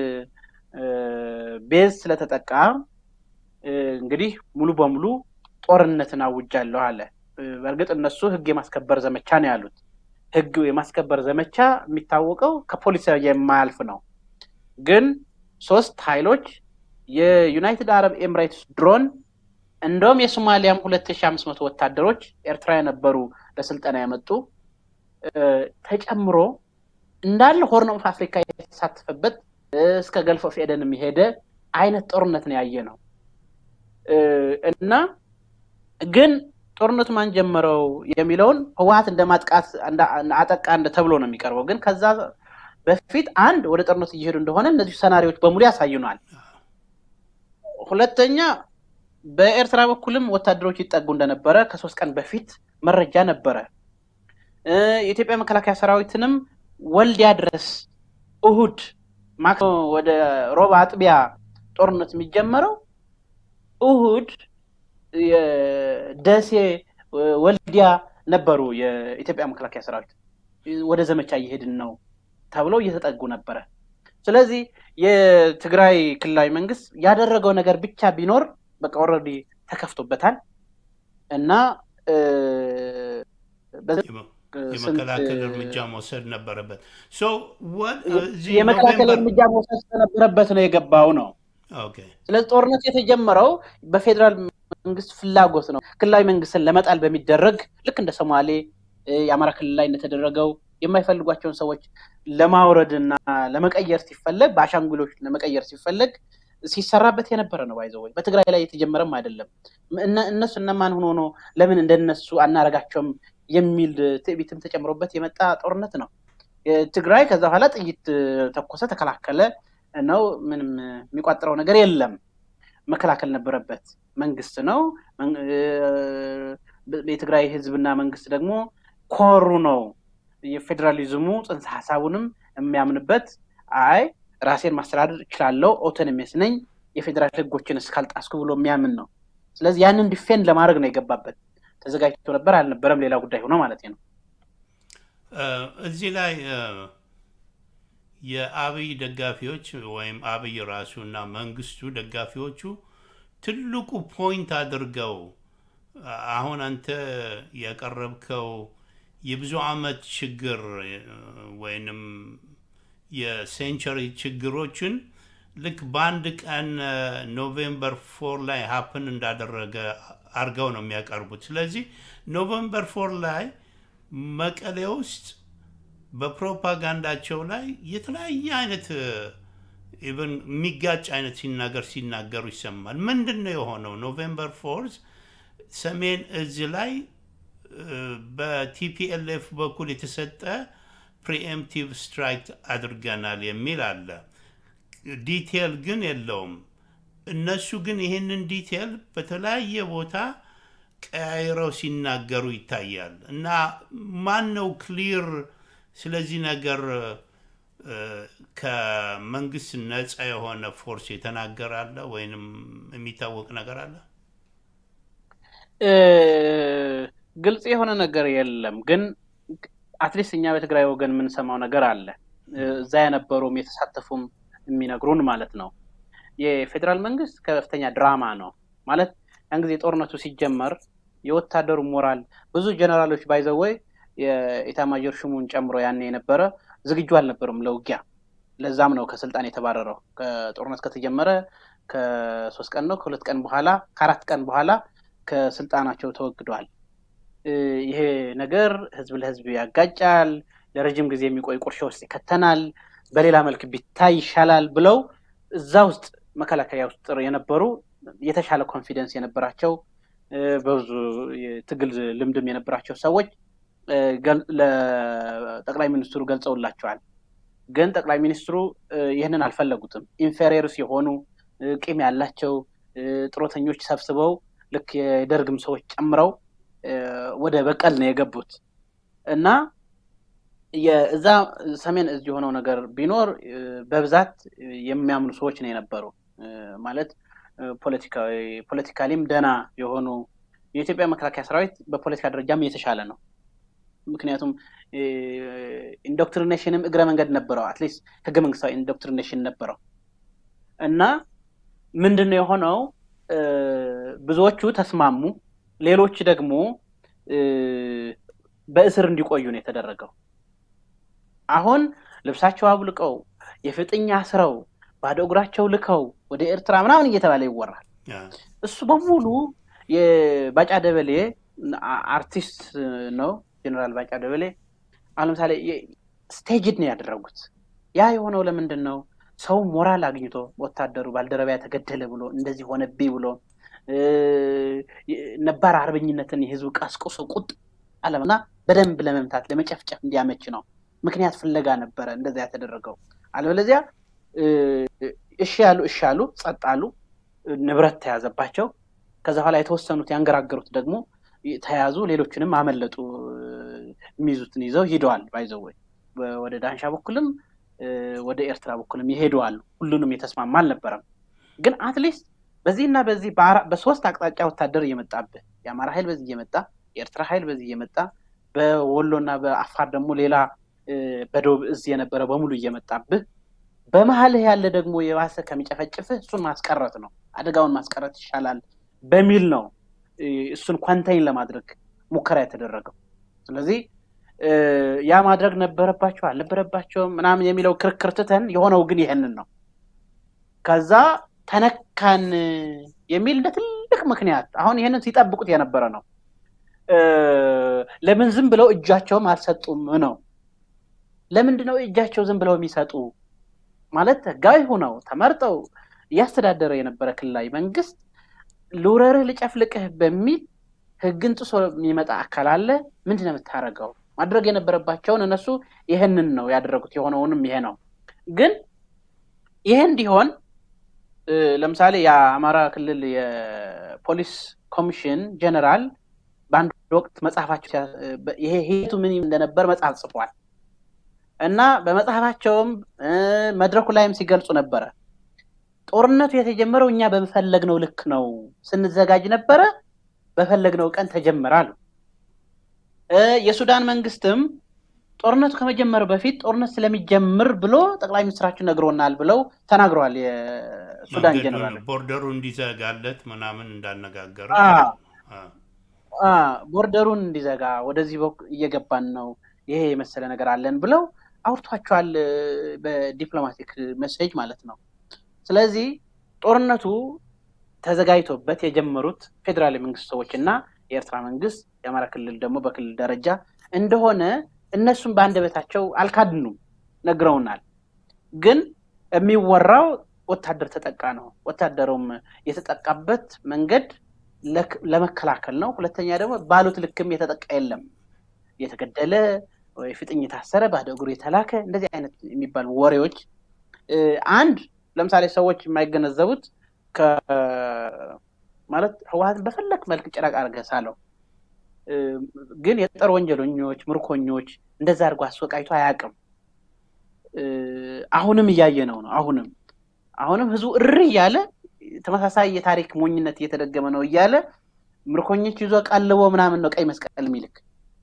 ቤዝ ስለተጠቃ እ፣ እንግዲህ ሙሉ በሙሉ ጦርነትን አውጃለሁ አለ። እ፣ በእርግጥ እነሱ ህግ የማስከበር ዘመቻ ነው ያሉት። ህግ የማስከበር ዘመቻ የሚታወቀው ከፖሊስ የማያልፍ ነው። ግን ሶስት ኃይሎች የዩናይትድ አረብ ኤምሬትስ ድሮን እንደውም የሶማሊያም ሁለት ሺ አምስት መቶ ወታደሮች ኤርትራ የነበሩ ለስልጠና የመጡ እ፣ ተጨምሮ እንዳለ ሆርን ኦፍ አፍሪካ የተሳተፈበት እ፣ እስከ ገልፍ ኦፍ ኤደን የሚሄደ አይነት ጦርነት ነው ያየ ነው እ፣ እና ግን ጦርነቱ ማን ጀመረው የሚለውን ህወሀት እንደ ማጥቃት እንደ- አጠቃ እንደ ተብሎ ነው የሚቀርበው። ግን ከዛ በፊት አንድ ወደ ጦርነት እየሄዱ እንደሆነ እነዚህ ሰናሪዎች በሙሉ ያሳዩናል። ሁለተኛ በኤርትራ በኩልም ወታደሮች ይጠጉ እንደነበረ ከሶስት ቀን በፊት መረጃ ነበረ። እ፣ የኢትዮጵያ መከላከያ ሰራዊትንም ወልዲያ ድረስ እሁድ ማክሰኞ ወደ ሮባ አጥቢያ ጦርነት የሚጀመረው እሁድ የደሴ ወልዲያ ነበሩ። የኢትዮጵያ መከላከያ ሰራዊት ወደ ዘመቻ እየሄድን ነው ተብለው እየተጠጉ ነበረ። ስለዚህ የትግራይ ክልላዊ መንግስት ያደረገው ነገር ብቻ ቢኖር በቃ ኦልሬዲ ተከፍቶበታል። እና የመከላከል እርምጃ መውሰድ ነበረበት። የመከላከል እርምጃ መውሰድ ስለነበረበት ነው የገባው ነው። ስለዚህ ጦርነት የተጀመረው በፌዴራል መንግስት ፍላጎት ነው። ክልላዊ መንግስትን ለመጣል በሚደረግ ልክ እንደ ሶማሌ የአማራ ክልል ላይ እንደተደረገው የማይፈልጓቸውን ሰዎች ለማውረድ እና ለመቀየር ሲፈለግ በአሻንጉሎች ለመቀየር ሲፈለግ ሲሰራበት የነበረ ነው። ባይዘው ወይ በትግራይ ላይ የተጀመረም አይደለም። እነሱ እነማን ሆኖ ነው ለምን እንደነሱ አናረጋቸውም የሚል ትዕቢትም ተጨምሮበት የመጣ ጦርነት ነው። ትግራይ ከዛ በኋላ ጥይት ተኮሰ፣ ተከላከለ ነው። ምንም የሚቋጥረው ነገር የለም። መከላከል ነበረበት። መንግስት ነው። የትግራይ ህዝብና መንግስት ደግሞ ኮሩ ነው። የፌዴራሊዝሙ ጽንሰ ሀሳቡንም የሚያምንበት አይ ራሴን ማስተዳደር እችላለሁ፣ ኦቶኖሚስ ነኝ፣ የፌዴራል ህጎችን እስካልጣስኩ ብሎ የሚያምን ነው። ስለዚህ ያንን ዲፌንድ ለማድረግ ነው የገባበት። ተዘጋጅቶ ነበር አልነበረም ሌላ ጉዳይ ሆኖ ማለት ነው። እዚህ ላይ የአብይ ደጋፊዎች ወይም አብይ ራሱ እና መንግስቱ ደጋፊዎቹ ትልቁ ፖይንት አድርገው አሁን አንተ ያቀረብከው የብዙ አመት ችግር ወይንም የሴንቸሪ ችግሮችን ልክ በአንድ ቀን ኖቬምበር ፎር ላይ ሀፕን እንዳደረገ አድርገው ነው የሚያቀርቡት። ስለዚህ ኖቬምበር ፎር ላይ መቀሌ ውስጥ በፕሮፓጋንዳቸው ላይ የተለያየ አይነት ኢቨን የሚጋጭ አይነት ሲናገር ሲናገሩ ይሰማል። ምንድን ነው የሆነው? ኖቬምበር ፎርዝ ሰሜን እዝ ላይ በቲፒኤልኤፍ በኩል የተሰጠ ፕሪኤምፕቲቭ ስትራይክ አድርገናል የሚል አለ። ዲቴል ግን የለውም። እነሱ ግን ይህንን ዲቴል በተለያየ ቦታ ቀያይረው ሲናገሩ ይታያል። እና ማን ነው ክሊር ስለዚህ ነገር ከመንግስት ነፃ የሆነ ፎርስ የተናገረ አለ ወይንም የሚታወቅ ነገር አለ? ግልጽ የሆነ ነገር የለም። ግን አትሊስት እኛ በትግራይ ወገን የምንሰማው ነገር አለ። እዛ የነበሩም የተሳተፉም የሚነግሩን ማለት ነው። የፌዴራል መንግስት ከፍተኛ ድራማ ነው ማለት ያን ጊዜ ጦርነቱ ሲጀመር የወታደሩ ሞራል ብዙ ጀነራሎች ባይዘወይ የኢታማጆር ሹሙን ጨምሮ ያኔ የነበረ ዝግጁ አልነበሩም ለውጊያ። ለዛም ነው ከስልጣን የተባረረው። ከጦርነት ከተጀመረ ከሶስት ቀን ነው ከሁለት ቀን በኋላ ከአራት ቀን በኋላ ከስልጣናቸው ተወግደዋል። ይሄ ነገር ህዝብ ለህዝብ ያጋጫል፣ ለረጅም ጊዜ የሚቆይ ቁርሾ ውስጥ ይከተናል፣ በሌላ መልክ ቢታይ ይሻላል ብለው እዛ ውስጥ መከላከያ ውስጥ የነበሩ የተሻለ ኮንፊደንስ የነበራቸው በብዙ የትግል ልምድም የነበራቸው ሰዎች ለጠቅላይ ሚኒስትሩ ገልጸውላቸዋል። ግን ጠቅላይ ሚኒስትሩ ይህንን አልፈለጉትም። ኢንፌሪየርስ የሆኑ ቂም ያላቸው ጥሮተኞች ሰብስበው ልክ የደርግም ሰዎች ጨምረው ወደ በቀል ነው የገቡት እና የእዛ ሰሜን እዝ የሆነው ነገር ቢኖር በብዛት የሚያምኑ ሰዎች ነው የነበሩ ማለት ፖለቲካሊም ደና የሆኑ የኢትዮጵያ መከላከያ ሰራዊት በፖለቲካ ደረጃም የተሻለ ነው። ምክንያቱም ኢንዶክትሪኔሽንም እግረ መንገድ ነበረው። አትሊስት ህገ መንግስታዊ ኢንዶክትሪኔሽን ነበረው እና ምንድን ነው የሆነው? ብዙዎቹ ተስማሙ፣ ሌሎች ደግሞ በእስር እንዲቆዩ ነው የተደረገው። አሁን ልብሳቸው አብልቀው የፍጥኛ አስረው ባዶ እግራቸው ልከው ወደ ኤርትራ ምናምን እየተባለ ይወራል። እሱ በሙሉ የባጫ ደበሌ አርቲስት ነው ጀኔራል ባጫ ደበሌ። አሁን ለምሳሌ ስቴጅድ ነው ያደረጉት። ያ የሆነው ለምንድን ነው? ሰው ሞራል አግኝቶ ወታደሩ ባልደረባ ተገደለ ብሎ እንደዚህ ሆነብኝ ብሎ ነባር አርበኝነትን የህዝብ ቀስቅሶ ቁጥ አለምና በደንብ ለመምታት ለመጨፍጨፍ እንዲያመች ነው። ምክንያት ፍለጋ ነበረ እንደዛ ያተደረገው። አለበለዚያ እሺ ያሉ እሺ ያሉ ጸጥ አሉ። ንብረት ተያዘባቸው። ከዛ በኋላ የተወሰኑት ያንገራገሩት ደግሞ ተያዙ። ሌሎችንም አመለጡ። የሚይዙትን ይዘው ሂደዋል። ባይዘወይ ወደ ዳንሻ በኩልም ወደ ኤርትራ በኩልም ይሄደዋሉ። ሁሉንም የተስማማ አልነበረም። ግን አትሊስት በዚህና በዚህ በሶስት አቅጣጫ ወታደር እየመጣብህ የአማራ ኃይል በዚህ እየመጣ የኤርትራ ኃይል በዚህ እየመጣ በወሎና በአፋር ደግሞ ሌላ በደቡብ እዝ የነበረ በሙሉ እየመጣብህ በመሀልህ ያለ ደግሞ የባሰ ከሚጨፈጭፍህ እሱን ማስቀረት ነው፣ አደጋውን ማስቀረት ይሻላል በሚል ነው እሱን ኳንታይን ለማድረግ ሙከራ የተደረገው። ስለዚህ ያ ማድረግ ነበረባቸው አልነበረባቸውም ምናምን የሚለው ክርክር ትተን የሆነው ግን ይህንን ነው። ከዛ ተነካን የሚል እንደ ትልቅ ምክንያት አሁን ይህንን ሲጠብቁት የነበረ ነው። ለምን ዝም ብለው እጃቸውም አልሰጡም ነው። ለምንድን ነው እጃቸው ዝም ብለው የሚሰጡ? ማለት ህጋዊ ሁነው ተመርጠው እያስተዳደረ የነበረ ክልላዊ መንግስት ልውረርህ ልጨፍልቅህ በሚል ህግን ጥሶ የሚመጣ አካል አለ። ምንድን ነው የምታደርገው? ማድረግ የነበረባቸውን እነሱ ይህንን ነው ያደረጉት። የሆነውንም ይሄ ነው። ግን ይሄ እንዲሆን ለምሳሌ የአማራ ክልል የፖሊስ ኮሚሽን ጀነራል በአንድ ወቅት መጽሐፋቸው ይሄ ሂደቱ ምን እንደነበር መጽሐፍ ጽፏል እና በመጽሐፋቸውም መድረኩ ላይም ሲገልጹ ነበረ። ጦርነቱ የተጀመረው እኛ በፈለግነው ልክ ነው፣ ስንዘጋጅ ነበረ፣ በፈለግነው ቀን ተጀመራሉ። የሱዳን መንግስትም ጦርነቱ ከመጀመሩ በፊት ጦርነት ስለሚጀምር ብሎ ጠቅላይ ሚኒስትራችን ነግሮናል ብለው ተናግረዋል። የሱዳን ጀነራል ቦርደሩ እንዲዘጋለት ምናምን እንዳነጋገረ ቦርደሩን እንዲዘጋ ወደዚህ በኩል እየገባን ነው፣ ይሄ የመሰለ ነገር አለን ብለው አውርቷቸዋል። በዲፕሎማቲክ መሴጅ ማለት ነው። ስለዚህ ጦርነቱ ተዘጋጅቶበት የጀመሩት ፌዴራል መንግስት ሰዎች እና የኤርትራ መንግስት የአማራ ክልል ደግሞ በክልል ደረጃ እንደሆነ እነሱም በአንደበታቸው አልካድኑም፣ ነግረውናል። ግን የሚወራው ወታደር ተጠቃ ነው። ወታደሩም የተጠቃበት መንገድ ለመከላከል ነው። ሁለተኛ ደግሞ ባሉት ልክም የተጠቃ የለም። የተገደለ ወይ ፍጥኝ የታሰረ ባዶ እግሩ የተላከ እንደዚህ አይነት የሚባሉ ወሬዎች አንድ ለምሳሌ ሰዎች የማይገነዘቡት ማለት ህወሀትን በፈለክ መልክ ጭራቅ አድርገህ ሳለው ግን የጦር ወንጀለኞች፣ ምርኮኞች እንደዛ አድርጎ አስወቃይቶ አያውቅም። አሁንም እያየ ነው ነው አሁንም አሁንም ህዝቡ እሪ እያለ ተመሳሳይ የታሪክ ሞኝነት እየተደገመ ነው እያለ ምርኮኞች ይዞ ቀልቦ ምናምን ነው ቀይ መስቀል የሚልክ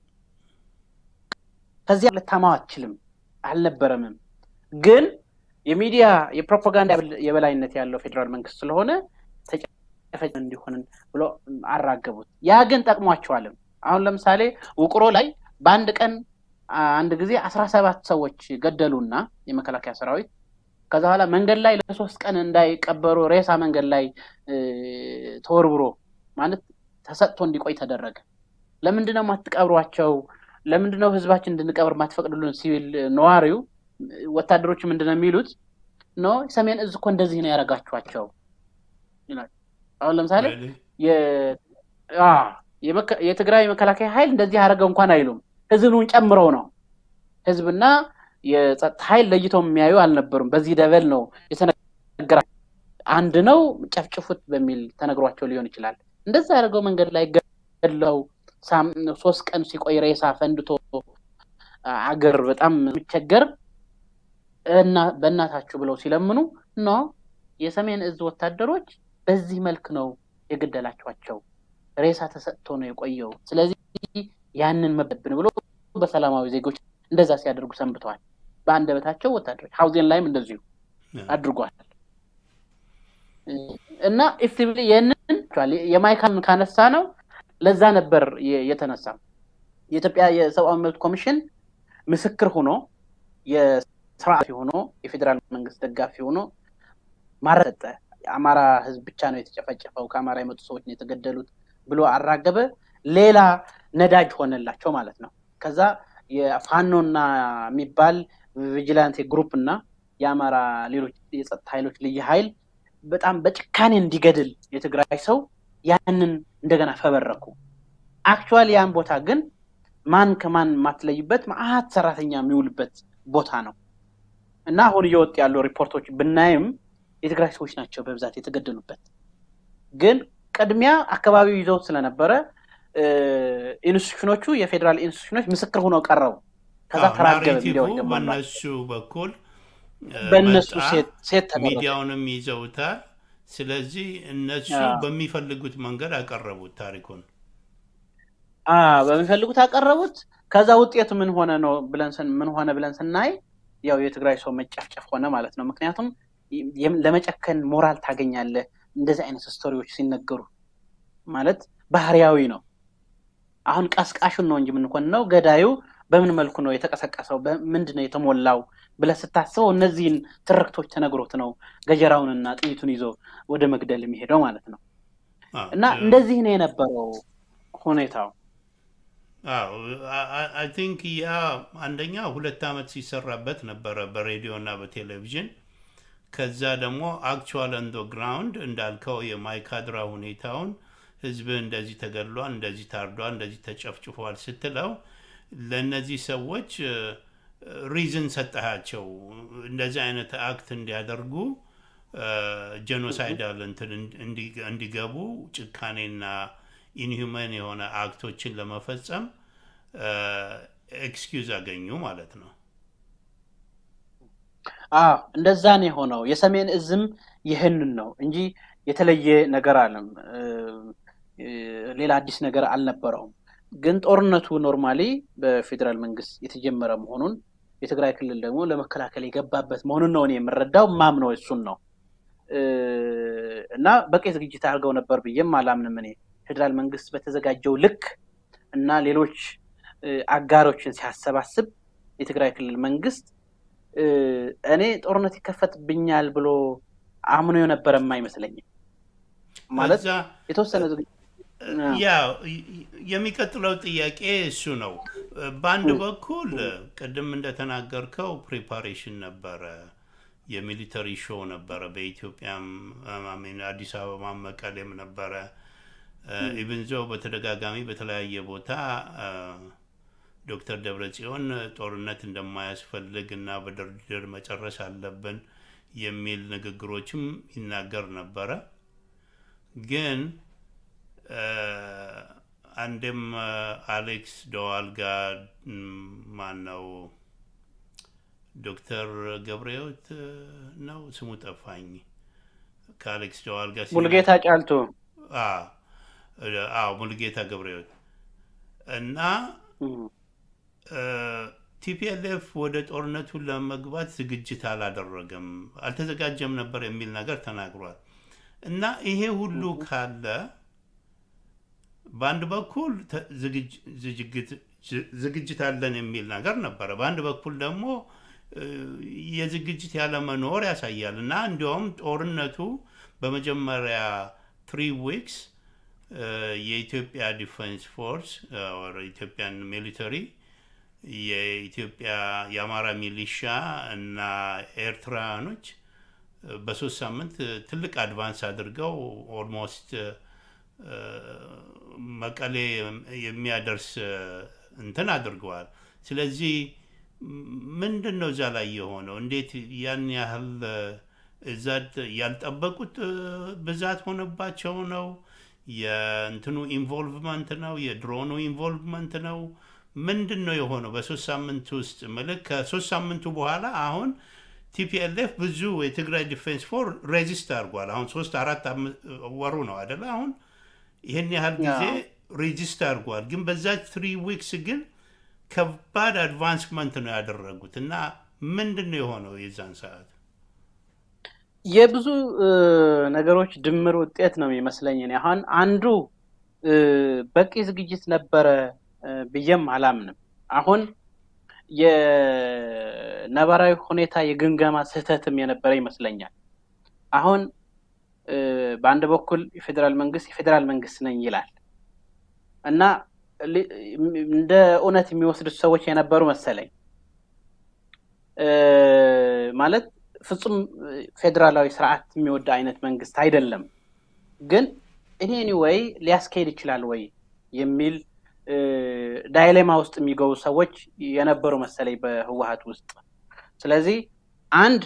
ከዚያ ልታማው አትችልም፣ አልነበረምም። ግን የሚዲያ የፕሮፓጋንዳ የበላይነት ያለው ፌዴራል መንግስት ስለሆነ ተጨፈጨ እንዲሆን ብሎ አራገቡት። ያ ግን ጠቅሟቸዋልም። አሁን ለምሳሌ ውቅሮ ላይ በአንድ ቀን አንድ ጊዜ አስራ ሰባት ሰዎች ገደሉና የመከላከያ ሰራዊት ከዛ በኋላ መንገድ ላይ ለሶስት ቀን እንዳይቀበሩ ሬሳ መንገድ ላይ ተወርብሮ ማለት ተሰጥቶ እንዲቆይ ተደረገ። ለምንድነው የማትቀብሯቸው? ለምንድነው ህዝባችን እንድንቀብር ማትፈቅዱልን? ሲቪል ነዋሪው ወታደሮች ምንድነው የሚሉት? ኖ ሰሜን እዝ እኮ እንደዚህ ነው ያደረጋችኋቸው ይላል። አሁን ለምሳሌ የትግራይ መከላከያ ኃይል እንደዚህ ያደረገው እንኳን አይሉም። ህዝቡን ጨምረው ነው ህዝብና የጸጥታ ኃይል ለይተው የሚያዩ አልነበሩም። በዚህ ደበል ነው የተነገራ አንድ ነው ጨፍጭፉት በሚል ተነግሯቸው ሊሆን ይችላል። እንደዛ ያደርገው መንገድ ላይ ገለው ሶስት ቀን ሲቆይ ሬሳ ፈንድቶ አገር በጣም የሚቸገር እና በእናታችሁ ብለው ሲለምኑ ኖ የሰሜን እዝ ወታደሮች በዚህ መልክ ነው የገደላችኋቸው፣ ሬሳ ተሰጥቶ ነው የቆየው። ስለዚህ ያንን መበብን ብሎ በሰላማዊ ዜጎች እንደዛ ሲያደርጉ ሰንብተዋል። በአንደበታቸው ወታደሮች ሀውዜን ላይም እንደዚሁ አድርጓል። እና ኢፍቲቭሊ ይህንን የማይካን ካነሳ ነው ለዛ ነበር የተነሳ የኢትዮጵያ የሰብአዊ መብት ኮሚሽን ምስክር ሆኖ የስርዓት ሆኖ የፌዴራል መንግስት ደጋፊ ሆኖ ማረጠ የአማራ ህዝብ ብቻ ነው የተጨፈጨፈው፣ ከአማራ የመጡ ሰዎች ነው የተገደሉት ብሎ አራገበ። ሌላ ነዳጅ ሆነላቸው ማለት ነው። ከዛ የፋኖና የሚባል ቪጂላንቴ ግሩፕ እና የአማራ ሌሎች የጸጥታ ኃይሎች ልዩ ኃይል በጣም በጭካኔ እንዲገድል የትግራይ ሰው ያንን እንደገና ፈበረኩ። አክቹዋሊ ያን ቦታ ግን ማን ከማን የማትለይበት መአት ሰራተኛ የሚውልበት ቦታ ነው እና አሁን እየወጡ ያሉ ሪፖርቶች ብናይም የትግራይ ሰዎች ናቸው በብዛት የተገደሉበት። ግን ቅድሚያ አካባቢው ይዘውት ስለነበረ ኢንስቲቱሽኖቹ የፌዴራል ኢንስቲቱሽኖች ምስክር ሆነው ቀረቡ። ከዛ ተራገበ። ሚዲያዎች ደግሞ በእነሱ በኩል በእነሱ ሴት ተደረገ። ሚዲያውንም ይዘውታል። ስለዚህ እነሱ በሚፈልጉት መንገድ አቀረቡት ታሪኩን በሚፈልጉት አቀረቡት። ከዛ ውጤቱ ምን ሆነ ነው ብለን ምን ሆነ ብለን ስናይ ያው የትግራይ ሰው መጨፍጨፍ ሆነ ማለት ነው። ምክንያቱም ለመጨከን ሞራል ታገኛለህ እንደዚህ አይነት ስቶሪዎች ሲነገሩ ማለት ባህሪያዊ ነው። አሁን ቀስቃሹን ነው እንጂ የምንኮንነው ገዳዩ በምን መልኩ ነው የተቀሰቀሰው፣ ምንድን ነው የተሞላው ብለህ ስታስበው እነዚህን ትርክቶች ተነግሮት ነው ገጀራውንና ጥይቱን ይዞ ወደ መግደል የሚሄደው ማለት ነው። እና እንደዚህ ነው የነበረው ሁኔታው። አይ ቲንክ ያ አንደኛ ሁለት ዓመት ሲሰራበት ነበረ በሬዲዮ እና በቴሌቪዥን። ከዛ ደግሞ አክቹዋል ኦን ግራውንድ እንዳልከው የማይካድራ ሁኔታውን ህዝብ እንደዚህ ተገድሏል፣ እንደዚህ ታርዷል፣ እንደዚህ ተጨፍጭፏል ስትለው ለእነዚህ ሰዎች ሪዝን ሰጠሃቸው እንደዚህ አይነት አክት እንዲያደርጉ ጄኖሳይዳል እንትን እንዲገቡ ጭካኔና ኢንሁመን የሆነ አክቶችን ለመፈጸም ኤክስኪውዝ አገኙ ማለት ነው። አዎ እንደዛ ነው የሆነው። የሰሜን እዝም ይህንን ነው እንጂ የተለየ ነገር አለም ሌላ አዲስ ነገር አልነበረውም። ግን ጦርነቱ ኖርማሊ በፌዴራል መንግስት የተጀመረ መሆኑን የትግራይ ክልል ደግሞ ለመከላከል የገባበት መሆኑን ነው እኔ የምረዳው ማምነው እሱን ነው እና በቂ ዝግጅት አድርገው ነበር ብዬም አላምንም። እኔ ፌዴራል መንግስት በተዘጋጀው ልክ እና ሌሎች አጋሮችን ሲያሰባስብ የትግራይ ክልል መንግስት እኔ ጦርነት ይከፈትብኛል ብሎ አምኖ የነበረም አይመስለኝም። ማለት የተወሰነ ያው የሚቀጥለው ጥያቄ እሱ ነው። በአንድ በኩል ቅድም እንደተናገርከው ፕሪፓሬሽን ነበረ፣ የሚሊተሪ ሾው ነበረ። በኢትዮጵያም አዲስ አበባ መቀሌም ነበረ። ኢቭን ዞ በተደጋጋሚ በተለያየ ቦታ ዶክተር ደብረጽዮን ጦርነት እንደማያስፈልግ እና በድርድር መጨረስ አለብን የሚል ንግግሮችም ይናገር ነበረ ግን አንድም አሌክስ ደዋል ጋር ማን ነው ዶክተር ገብረሕይወት ነው ስሙ ጠፋኝ። ከአሌክስ ደዋል ጋር ሙልጌታ ጫልቱ፣ አዎ ሙልጌታ ገብረሕይወት እና ቲፒኤልኤፍ ወደ ጦርነቱ ለመግባት ዝግጅት አላደረገም፣ አልተዘጋጀም ነበር የሚል ነገር ተናግሯል። እና ይሄ ሁሉ ካለ በአንድ በኩል ዝግጅት አለን የሚል ነገር ነበረ። በአንድ በኩል ደግሞ የዝግጅት ያለመኖር ያሳያል እና እንዲያውም ጦርነቱ በመጀመሪያ ትሪ ዊክስ የኢትዮጵያ ዲፌንስ ፎርስ ኢትዮጵያን ሚሊተሪ የኢትዮጵያ የአማራ ሚሊሻ እና ኤርትራውያኖች በሶስት ሳምንት ትልቅ አድቫንስ አድርገው ኦልሞስት መቀሌ የሚያደርስ እንትን አድርገዋል። ስለዚህ ምንድን ነው እዛ ላይ የሆነው? እንዴት ያን ያህል እዛ ያልጠበቁት ብዛት ሆነባቸው ነው? የእንትኑ ኢንቮልቭመንት ነው? የድሮኑ ኢንቮልቭመንት ነው? ምንድን ነው የሆነው በሶስት ሳምንት ውስጥ? ምልክ ከሶስት ሳምንቱ በኋላ አሁን ቲፒኤልኤፍ ብዙ የትግራይ ዲፌንስ ፎር ሬዚስት አድርጓል። አሁን ሶስት አራት ወሩ ነው አደለ? አሁን ይህን ያህል ጊዜ ሬጂስት አድርጓል። ግን በዛች ትሪ ዊክስ ግን ከባድ አድቫንስመንት ነው ያደረጉት እና ምንድን ነው የሆነው የዛን ሰዓት? የብዙ ነገሮች ድምር ውጤት ነው የሚመስለኝ። አሁን አንዱ በቂ ዝግጅት ነበረ ብዬም አላምንም። አሁን የነባራዊ ሁኔታ የግምገማ ስህተትም የነበረ ይመስለኛል። አሁን በአንድ በኩል የፌዴራል መንግስት የፌዴራል መንግስት ነኝ ይላል እና እንደ እውነት የሚወስዱት ሰዎች የነበሩ መሰለኝ። ማለት ፍጹም ፌዴራላዊ ስርዓት የሚወድ አይነት መንግስት አይደለም። ግን እኔ ወይ ሊያስኬድ ይችላል ወይ የሚል ዳይሌማ ውስጥ የሚገቡ ሰዎች የነበሩ መሰለኝ በህወሀት ውስጥ። ስለዚህ አንድ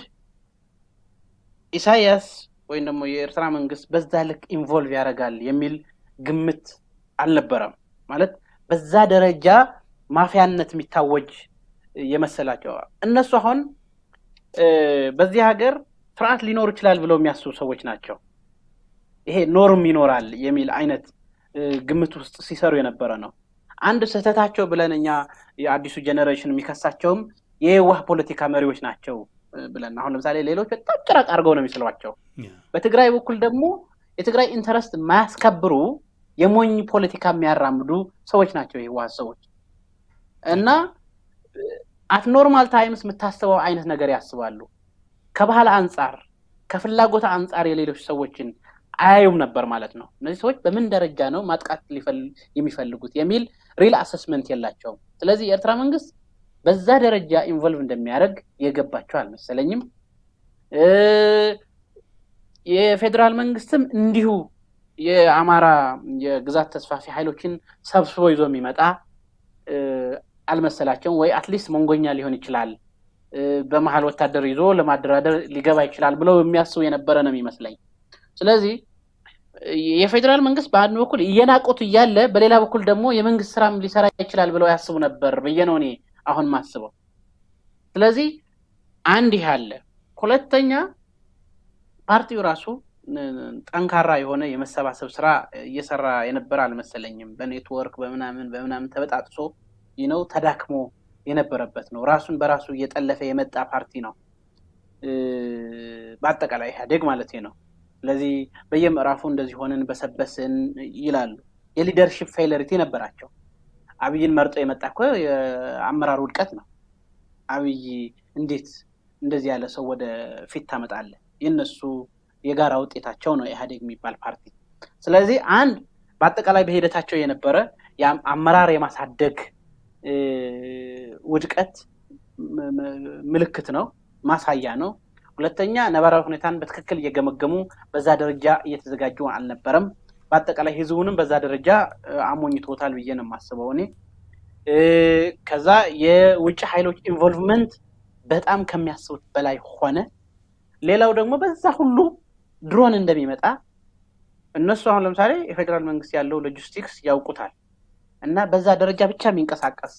ኢሳያስ ወይም ደግሞ የኤርትራ መንግስት በዛ ልክ ኢንቮልቭ ያደርጋል የሚል ግምት አልነበረም። ማለት በዛ ደረጃ ማፊያነት የሚታወጅ የመሰላቸው እነሱ አሁን በዚህ ሀገር ስርዓት ሊኖር ይችላል ብለው የሚያስቡ ሰዎች ናቸው። ይሄ ኖርም ይኖራል የሚል አይነት ግምት ውስጥ ሲሰሩ የነበረ ነው። አንድ ስህተታቸው ብለን እኛ የአዲሱ ጀኔሬሽን የሚከሳቸውም የየዋህ ፖለቲካ መሪዎች ናቸው ብለን አሁን ለምሳሌ ሌሎች በጣም ጭራቅ አድርገው ነው የሚስሏቸው። በትግራይ በኩል ደግሞ የትግራይ ኢንተረስት የማያስከብሩ የሞኝ ፖለቲካ የሚያራምዱ ሰዎች ናቸው የህወሓት ሰዎች እና አት ኖርማል ታይምስ የምታስበው አይነት ነገር ያስባሉ። ከባህል አንጻር ከፍላጎት አንጻር የሌሎች ሰዎችን አያዩም ነበር ማለት ነው። እነዚህ ሰዎች በምን ደረጃ ነው ማጥቃት የሚፈልጉት የሚል ሪል አሰስመንት የላቸውም። ስለዚህ የኤርትራ መንግስት በዛ ደረጃ ኢንቮልቭ እንደሚያደርግ የገባቸው አልመሰለኝም። የፌዴራል መንግስትም እንዲሁ የአማራ የግዛት ተስፋፊ ኃይሎችን ሰብስቦ ይዞ የሚመጣ አልመሰላቸውም። ወይ አትሊስት መንጎኛ ሊሆን ይችላል፣ በመሀል ወታደር ይዞ ለማደራደር ሊገባ ይችላል ብለው የሚያስቡ የነበረ ነው የሚመስለኝ። ስለዚህ የፌዴራል መንግስት በአንድ በኩል እየናቁት እያለ በሌላ በኩል ደግሞ የመንግስት ስራም ሊሰራ ይችላል ብለው ያስቡ ነበር ብዬ ነው እኔ አሁን ማስበው። ስለዚህ አንድ ይህ አለ። ሁለተኛ ፓርቲው ራሱ ጠንካራ የሆነ የመሰባሰብ ስራ እየሰራ የነበረ አልመሰለኝም። በኔትወርክ በምናምን በምናምን ተበጣጥሶ ነው ተዳክሞ የነበረበት ነው። ራሱን በራሱ እየጠለፈ የመጣ ፓርቲ ነው፣ በአጠቃላይ ኢህአዴግ ማለት ነው። ስለዚህ በየምዕራፉ እንደዚህ ሆንን በሰበስን ይላሉ። የሊደርሽፕ ፌለሪቲ ነበራቸው። አብይን መርጦ የመጣ እኮ የአመራር ውድቀት ነው። አብይ እንዴት እንደዚህ ያለ ሰው ወደ ፊት ታመጣለህ? የነሱ የጋራ ውጤታቸው ነው ኢህአዴግ የሚባል ፓርቲ። ስለዚህ አንድ በአጠቃላይ በሂደታቸው የነበረ አመራር የማሳደግ ውድቀት ምልክት ነው፣ ማሳያ ነው። ሁለተኛ ነባራዊ ሁኔታን በትክክል እየገመገሙ በዛ ደረጃ እየተዘጋጁ አልነበረም። በአጠቃላይ ህዝቡንም በዛ ደረጃ አሞኝቶታል ብዬ ነው የማስበው እኔ። ከዛ የውጭ ኃይሎች ኢንቮልቭመንት በጣም ከሚያስቡት በላይ ሆነ። ሌላው ደግሞ በዛ ሁሉ ድሮን እንደሚመጣ እነሱ አሁን ለምሳሌ የፌዴራል መንግስት ያለው ሎጂስቲክስ ያውቁታል እና በዛ ደረጃ ብቻ የሚንቀሳቀስ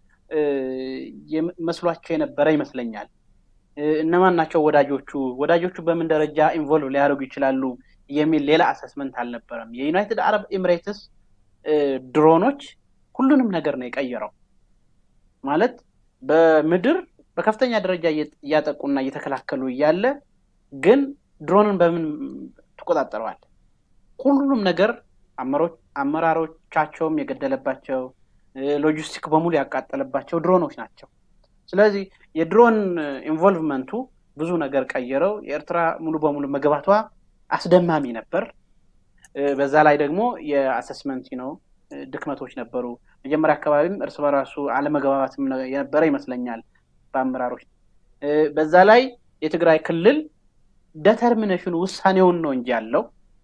መስሏቸው የነበረ ይመስለኛል። እነማን ናቸው ወዳጆቹ? ወዳጆቹ በምን ደረጃ ኢንቮልቭ ሊያደርጉ ይችላሉ የሚል ሌላ አሰስመንት አልነበረም። የዩናይትድ አረብ ኤሚሬትስ ድሮኖች ሁሉንም ነገር ነው የቀየረው። ማለት በምድር በከፍተኛ ደረጃ እያጠቁና እየተከላከሉ እያለ ግን ድሮንን በምን ትቆጣጠረዋል? ሁሉንም ነገር አመራሮቻቸውም የገደለባቸው ሎጂስቲክ በሙሉ ያቃጠለባቸው ድሮኖች ናቸው። ስለዚህ የድሮን ኢንቮልቭመንቱ ብዙ ነገር ቀየረው። የኤርትራ ሙሉ በሙሉ መግባቷ አስደማሚ ነበር። በዛ ላይ ደግሞ የአሰስመንት ነው ድክመቶች ነበሩ። መጀመሪያ አካባቢም እርስ በራሱ አለመግባባትም የነበረ ይመስለኛል በአመራሮች። በዛ ላይ የትግራይ ክልል ደተርሚኔሽኑ ውሳኔውን ነው እንጂ ያለው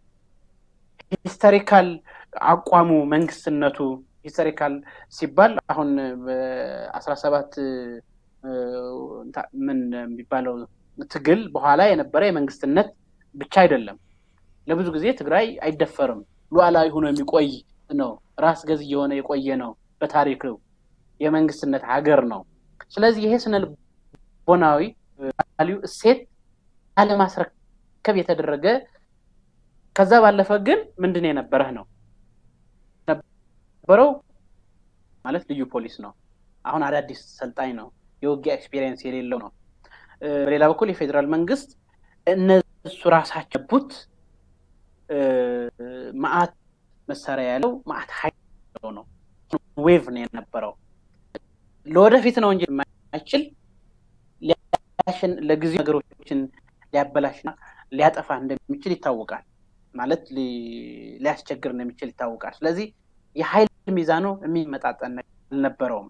ሂስቶሪካል አቋሙ መንግስትነቱ ሂስቶሪካል ሲባል አሁን በአስራ ሰባት ምን የሚባለው ትግል በኋላ የነበረ የመንግስትነት ብቻ አይደለም። ለብዙ ጊዜ ትግራይ አይደፈርም፣ ሉዓላዊ ሆኖ የሚቆይ ነው። ራስ ገዝ እየሆነ የቆየ ነው። በታሪክ የመንግስትነት ሀገር ነው። ስለዚህ ይሄ ስነ ልቦናዊ ቫሊዩ እሴት አለማስረከብ የተደረገ ከዛ ባለፈ ግን ምንድን የነበረህ ነው ነበረው ማለት ልዩ ፖሊስ ነው። አሁን አዳዲስ ሰልጣኝ ነው። የውጊያ ኤክስፔሪየንስ የሌለው ነው። በሌላ በኩል የፌዴራል መንግስት እነሱ ራሳቸው ቡት ማአት መሳሪያ ያለው ማአት ሀይል ነው። ዌቭ ነው የነበረው። ለወደፊት ነው እንጂ የማይችል ለጊዜ ነገሮችን ሊያበላሽና ሊያጠፋ እንደሚችል ይታወቃል። ማለት ሊያስቸግር እንደሚችል ይታወቃል። ስለዚህ የሀይል ሚዛኑ የሚመጣጠን አልነበረውም።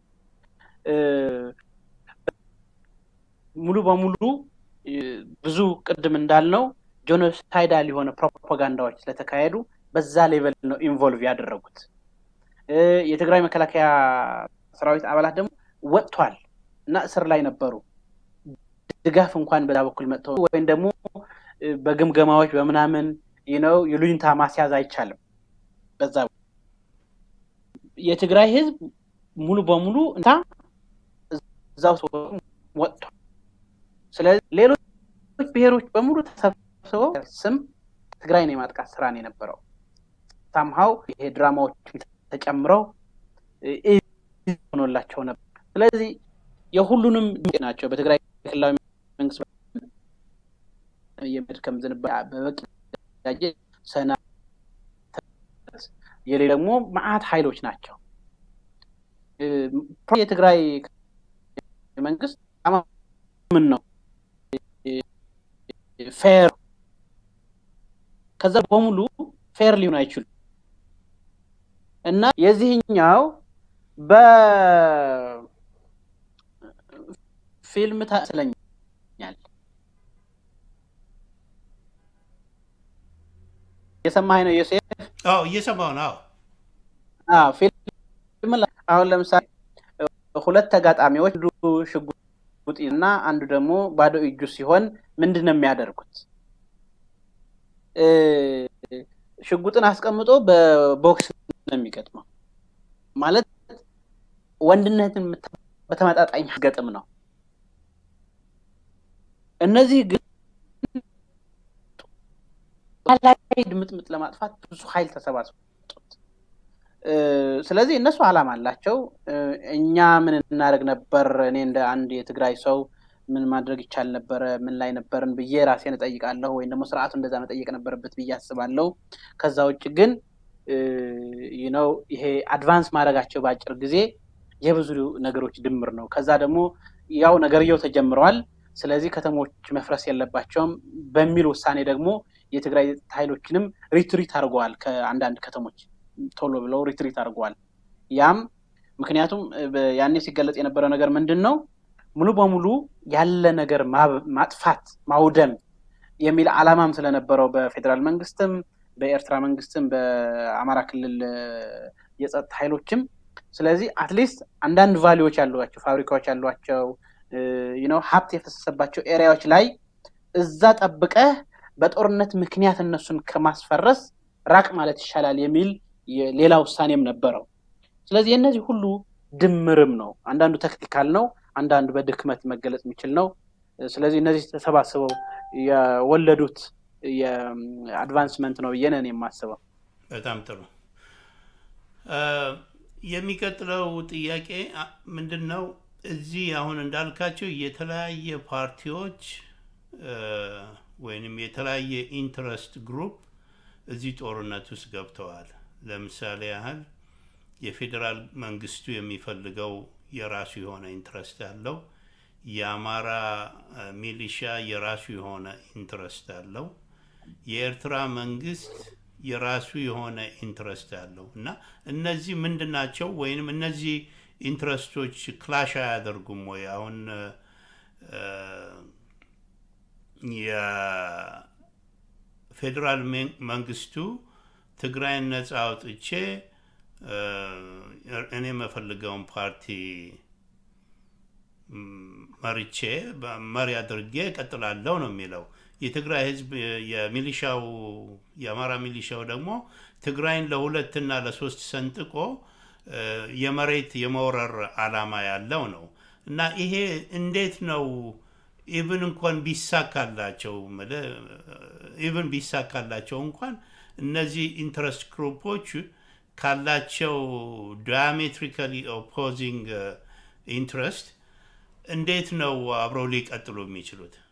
ሙሉ በሙሉ ብዙ ቅድም እንዳልነው ጆኖሳይዳል የሆነ ፕሮፓጋንዳዎች ስለተካሄዱ በዛ ሌቨል ነው ኢንቮልቭ ያደረጉት። የትግራይ መከላከያ ሰራዊት አባላት ደግሞ ወጥቷል እና እስር ላይ ነበሩ። ድጋፍ እንኳን በዛ በኩል መጥተው ወይም ደግሞ በግምገማዎች በምናምን ነው የሉኝታ ማስያዝ አይቻልም። በዛ የትግራይ ህዝብ ሙሉ በሙሉ እንታ እዛው ሰው ወጥቷል። ስለዚህ ሌሎች ብሔሮች በሙሉ ተሰብስበው ስም ትግራይን የማጥቃት ስራ ነው የነበረው። ሳምሃው ይሄ ድራማዎች ተጨምረው ሆኖላቸው ነበር። ስለዚህ የሁሉንም ናቸው በትግራይ ክልላዊ መንግስት የመድከም ዝንባሌ በበቂ ሰና የሌ ደግሞ መዓት ኃይሎች ናቸው። የትግራይ መንግስት ምን ነው ፌር ከዛ በሙሉ ፌር ሊሆን አይችሉም እና የዚህኛው በፊልም ታስለኛል የሰማኸኝ ነው ዮሴፍ? አዎ እየሰማሁ ነው። አዎ ፊልም አሁን ለምሳሌ ሁለት ተጋጣሚዎች አንዱ ሽጉጥ እና አንዱ ደግሞ ባዶ እጁ ሲሆን ምንድን ነው የሚያደርጉት? ሽጉጥን አስቀምጦ በቦክስ ነው የሚገጥመው። ማለት ወንድነትን በተመጣጣኝ ገጥም ነው። እነዚህ ግን ላይ ድምጥምጥ ለማጥፋት ብዙ ኃይል ተሰባስበው ስለዚህ እነሱ አላማ አላቸው። እኛ ምን እናደርግ ነበር? እኔ እንደ አንድ የትግራይ ሰው ምን ማድረግ ይቻል ነበረ? ምን ላይ ነበርን ብዬ ራሴን እጠይቃለሁ። ወይም ደግሞ ስርዓቱ እንደዛ መጠየቅ ነበረበት ብዬ አስባለሁ። ከዛ ውጭ ግን ነው ይሄ አድቫንስ ማድረጋቸው በአጭር ጊዜ የብዙ ነገሮች ድምር ነው። ከዛ ደግሞ ያው ነገርየው ተጀምረዋል። ስለዚህ ከተሞች መፍረስ የለባቸውም በሚል ውሳኔ ደግሞ የትግራይ ኃይሎችንም ሪትሪት አድርገዋል። ከአንዳንድ ከተሞች ቶሎ ብለው ሪትሪት አድርገዋል። ያም ምክንያቱም ያኔ ሲገለጽ የነበረው ነገር ምንድን ነው? ሙሉ በሙሉ ያለ ነገር ማጥፋት ማውደም የሚል አላማም ስለነበረው በፌዴራል መንግስትም በኤርትራ መንግስትም በአማራ ክልል የጸጥታ ኃይሎችም ስለዚህ አትሊስት አንዳንድ ቫሊዎች ያሏቸው ፋብሪካዎች ያሏቸው ነው ሀብት የፈሰሰባቸው ኤሪያዎች ላይ እዛ ጠብቀህ በጦርነት ምክንያት እነሱን ከማስፈረስ ራቅ ማለት ይሻላል የሚል ሌላ ውሳኔም ነበረው። ስለዚህ የእነዚህ ሁሉ ድምርም ነው። አንዳንዱ ተክቲካል ነው፣ አንዳንዱ በድክመት መገለጽ የሚችል ነው። ስለዚህ እነዚህ ተሰባስበው የወለዱት የአድቫንስመንት ነው ብዬ ነን የማስበው። በጣም ጥሩ። የሚቀጥለው ጥያቄ ምንድን ነው? እዚህ አሁን እንዳልካቸው የተለያየ ፓርቲዎች ወይንም የተለያየ ኢንትረስት ግሩፕ እዚህ ጦርነት ውስጥ ገብተዋል። ለምሳሌ ያህል የፌዴራል መንግስቱ የሚፈልገው የራሱ የሆነ ኢንትረስት አለው። የአማራ ሚሊሻ የራሱ የሆነ ኢንትረስት አለው። የኤርትራ መንግስት የራሱ የሆነ ኢንትረስት አለው እና እነዚህ ምንድን ናቸው? ወይንም እነዚህ ኢንትረስቶች ክላሽ አያደርጉም ወይ? አሁን የፌዴራል መንግስቱ ትግራይን ነጻ አውጥቼ እኔ የምፈልገውን ፓርቲ መርቼ መሪ አድርጌ እቀጥላለሁ ነው የሚለው። የትግራይ ህዝብ የሚሊሻው የአማራ ሚሊሻው ደግሞ ትግራይን ለሁለትና ለሶስት ሰንጥቆ የመሬት የመውረር አላማ ያለው ነው እና ይሄ እንዴት ነው ኢቭን እንኳን ቢሳካላቸው ኢቭን ቢሳካላቸው እንኳን እነዚህ ኢንትረስት ግሩፖች ካላቸው ዲያሜትሪካሊ ኦፖዚንግ ኢንትረስት እንዴት ነው አብረው ሊቀጥሉ የሚችሉት?